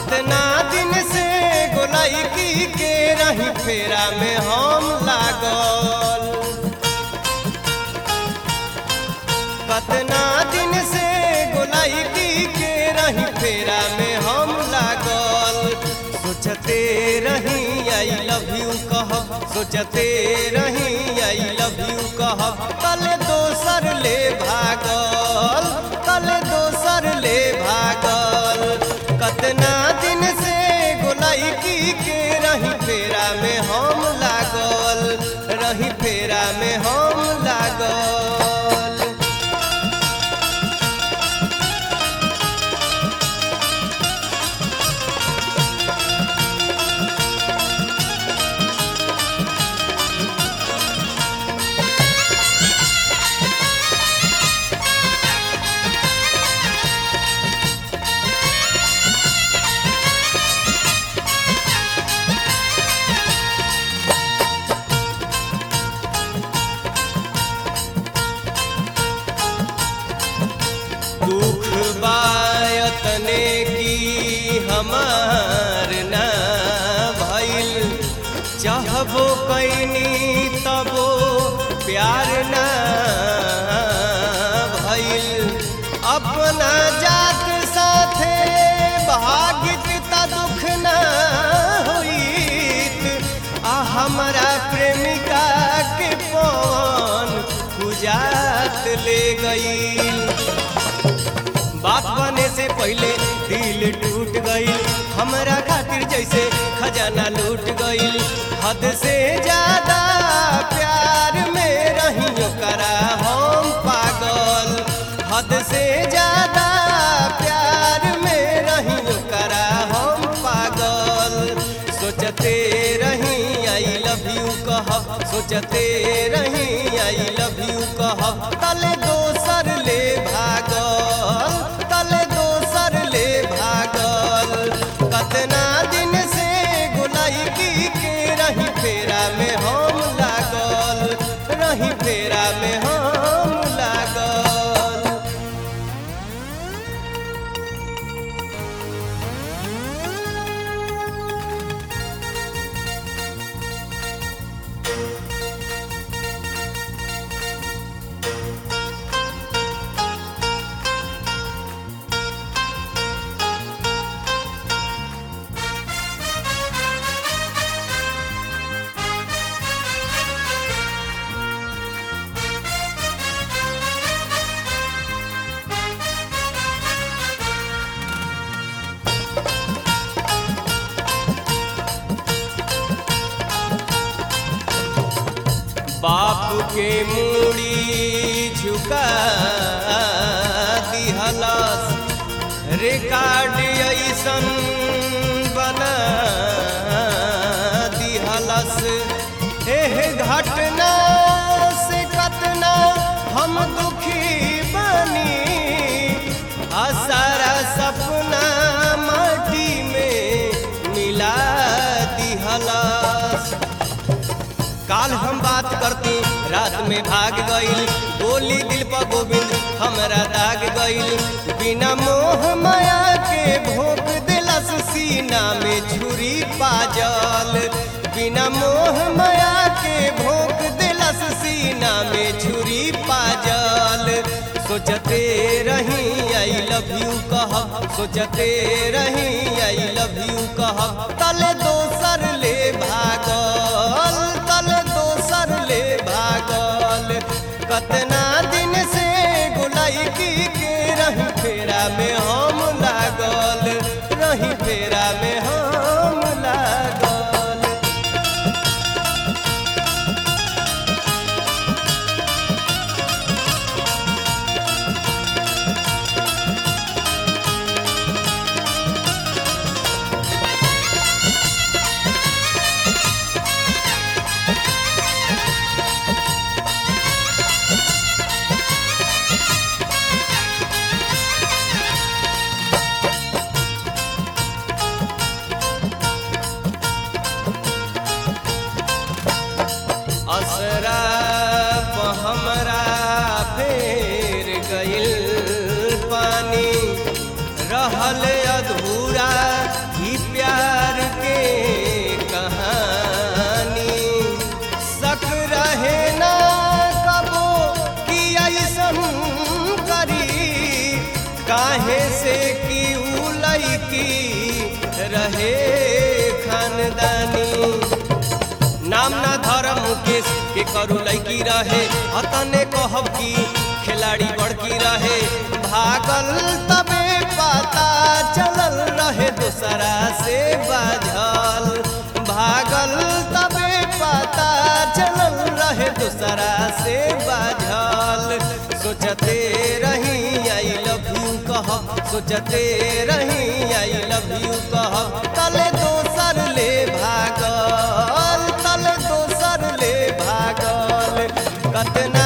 कतना दिन से गोलाई की के रही फेरा में हम लागल कतना दिन से गोलाई की के रही फेरा में हम लागल सोचते रही आई लव यू कह सोचते रही आई लव यू कह कल दोसर ले भागल कल दोसर ले भागल कतना दिन से गोलाई की के रही फेरा में हम लागल रही फेरा में हम लागल दुख बायतने की हमार ना भइल चाहबो कैनी तबो प्यार ना भइल अपना जात साथे भागित त दुख ना होइत आ हमरा प्रेमिका के पवन पूजात ले गई बात बने से पहले दिल टूट गई हमरा खातिर जैसे खजाना लूट गई हद से ज्यादा प्यार में रही करा हम पागल हद से ज्यादा प्यार में रही करा हम पागल सोचते रही आई लव यू कह सोचते रही आई लव यू कह तले दोसर ले भागल तले दोसर ले भागल कतना दिन से गोलाई की के रही फेरा में हम लागल रही फेरा में हम लागल बाप के मूड़ी झुका दिहलस रिकॉर्ड ऐसन बना दिहलस एह घटना से कतना हम दुखी बनी आ सारा सपना माटी में मिला दिहलस काल हम बात करती रात में भाग गईल गोली दिल पर गोविंद हमरा दाग गईल बिना मोह माया के भोग दिलस सीना में छुरी पाजल बिना मोह माया के भोग दिलस सीना में छुरी पाजल सोचते रही आई लव यू कह सोचते रही आई लव यू कह तले दोसर ले भागल तले दोसर ले भागल कतना दिन से गोलाई की के रही फेरा में हम लागल रही फेरा में हम लागल धर्म मुकेश के करू लैकी रहे अतने कहब की खिलाड़ी बड़की रहे भागल तबे पता चलल रहे दूसरा से बाझल भागल तबे पता चलल रहे दूसरा से बाझल सोचते रही आई लव यू कहब सोचते रही आई लव यू कहब तले दोसर ले भागल तले दोसर ले भागल कतना